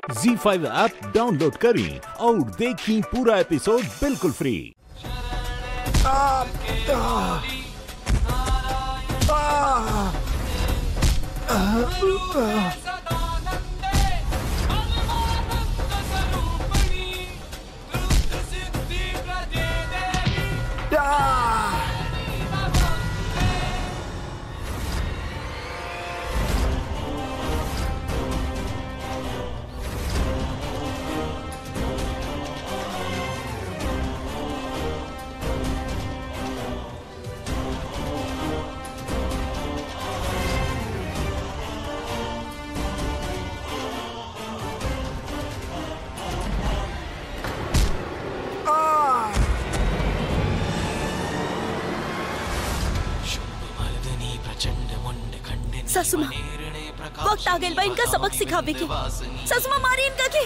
जी five app download करें और देखें पूरा एपिसोड बिल्कुल फ्री सासुमा वक्त आ गइल बा इनका सबक सिखावे के सासुमा मारी इनका के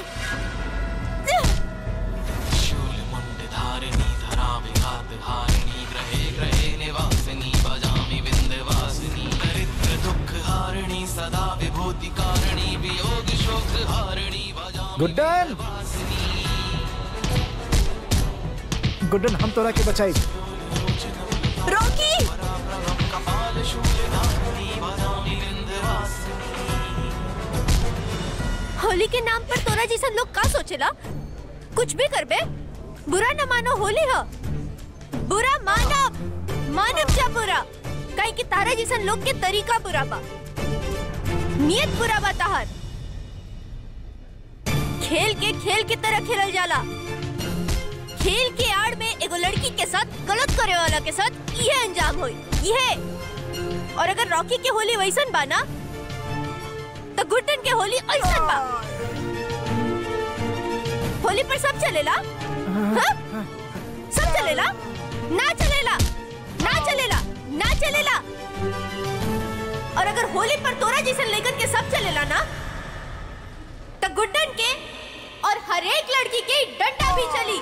सदा विभूति कारिणी वियोग शोक हारिणी गुड्डन गुड्डन हम तोरा के बचाई रॉकी होली के नाम पर तोरा जैसन लोग का सोचेला कुछ भी करबे बुरा न मानो होली ह बुरा मानब मानब जा बुरा काहे कि तारा जैसन लोग के तरीका बुरा बा नियत बुरा बा ताहर खेल के खेल की तरह खेलल जाला खेल के आड़ में एगो लड़की के साथ गलत करे वाला के साथ ये अंजाम होई ये और अगर रॉकी के होली वैसन बा ना तो गुड्डन के होली ऐसन बा होली पर सब चलेला हाँ? सब चलेला ना चलेला ना चलेला ना चलेला और अगर होली पर तोरा जैसन लेकर के सब चलेला ना तो गुड्डन के और हर एक लड़की के डंडा भी चली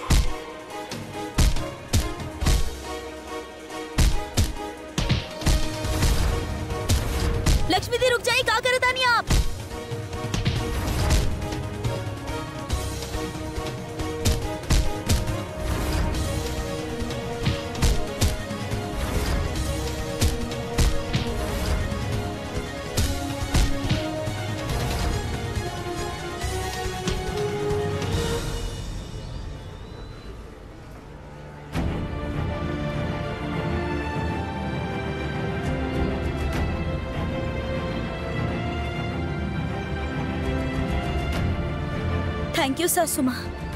लक्ष्मी दी रुक जाइए का करत आनी आप थैंक यू सासुमा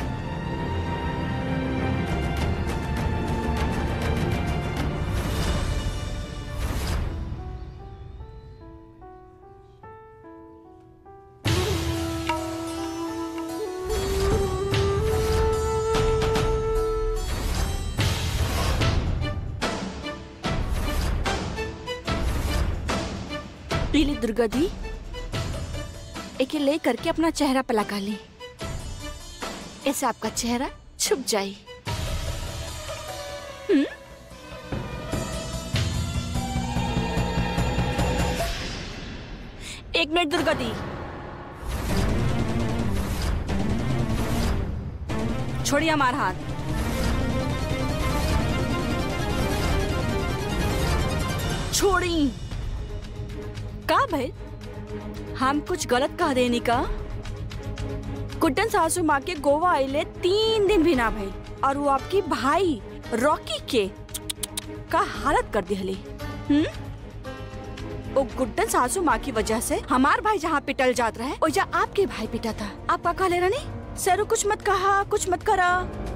पीली दुर्गा दी एके ले करके अपना चेहरा पे लगा ली ऐसे आपका चेहरा छुप जाए हम्म? एक मिनट दुर्गा दी छोड़िए हमारा हाथ छोड़ी का भाई हम कुछ गलत कह देनी का कुट्टन सासू माँ के गोवा आइले तीन दिन भी ना भई और वो आपकी भाई रॉकी के का हालत कर दिहली हम्म वो गुड्डन सासू माँ की वजह से हमार भाई जहाँ पिटल जात रहे ओजा आपके भाई पिटा था आप का कह ले रानी सरो कुछ मत कहा कुछ मत करा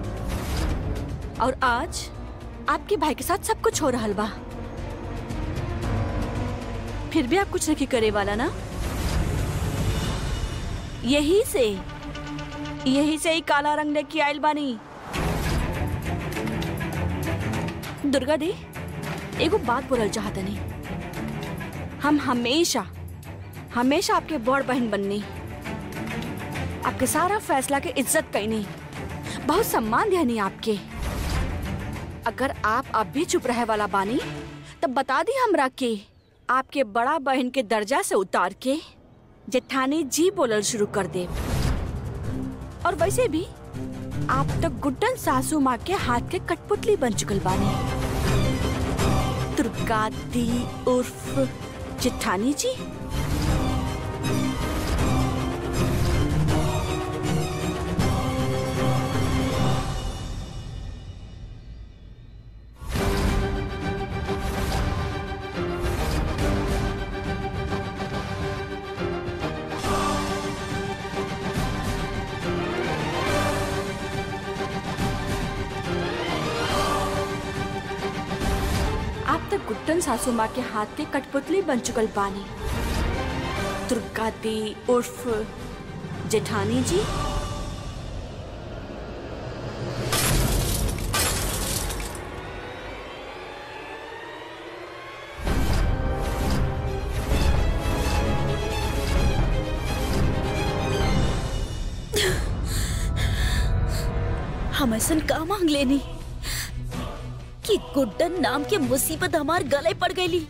और आज आपके भाई के साथ सब कुछ हो रहा बा फिर भी आप कुछ नहीं करे वाला ना यही से यही से ही काला रंग लेके आयल बानी दुर्गा दी एगो बात बोलल चाहतनी हम हमेशा हमेशा आपके बड़ बहन बननी आपके सारा फैसला के इज्जत कैनी बहुत सम्मान दिया नहीं आपके अगर आप अब भी चुप रहे वाला बानी तब बता दी हमरा के आपके बड़ा बहन के दर्जा से उतार के जेठानी जी बोलल शुरू कर दे और वैसे भी आप तक गुड्डन सासू माँ के हाथ के कठपुतली बन चुकल बानी दुर्गा दी उर्फ जेठानी जी आप तक गुड्डन सासू माँ के हाथ के कठपुतली बन चुकल बानी दुर्गा दी उर्फ जेठानी जी हम ऐसा का मांग लेनी कि गुड्डन नाम के मुसीबत हमार गले पड़ गईली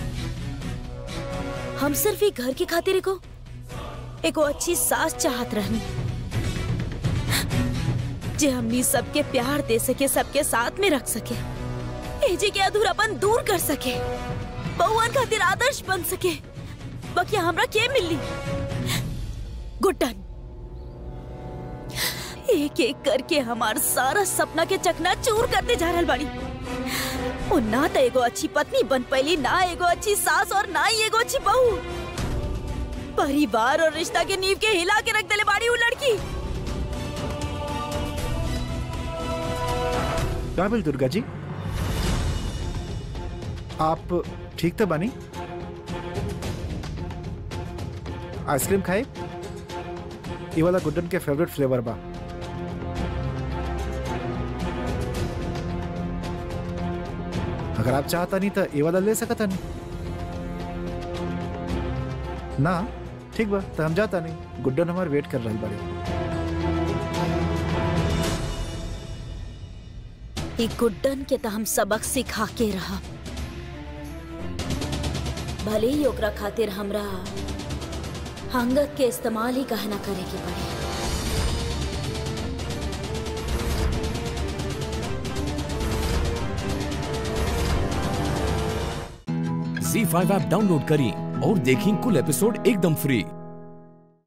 हम सिर्फ एक घर की खातिर को एगो अच्छी सास चाहत रहनी जे हमनी सबके प्यार दे सके सबके साथ में रख सके एजे के अधूरापन दूर कर सके बहुअन खातिर आदर्श बन सके बाकी हमरा के मिली गुड्डन एक एक करके हमार सारा सपना के चकना चूर करते जा रहल बाड़ी वो ना तो एगो अच्छी पत्नी बन पैली ना एगो अच्छी सास और ना ही एगो अच्छी बहू परिवार और रिश्ता के नींव के हिला के रख देले बाड़ी वो लड़की का बिल दुर्गा जी आप ठीक तो बानी आइसक्रीम खाए ये वाला गुड्डन के फेवरेट फ्लेवर बा अगर आप चाहता नहीं तो ये वाला ले सकता नहीं ना ठीक बा तो हम जाता नहीं गुड्डन हमारे वेट कर रही बड़े ई गुड्डन के तो हम सबक सिखा के रहा भले ही ओकरा खातिर हमरा हंगत के इस्तेमाल ही कहना करे के पड़े झी फाइव ऐप डाउनलोड करें और देखें कुल एपिसोड एकदम फ्री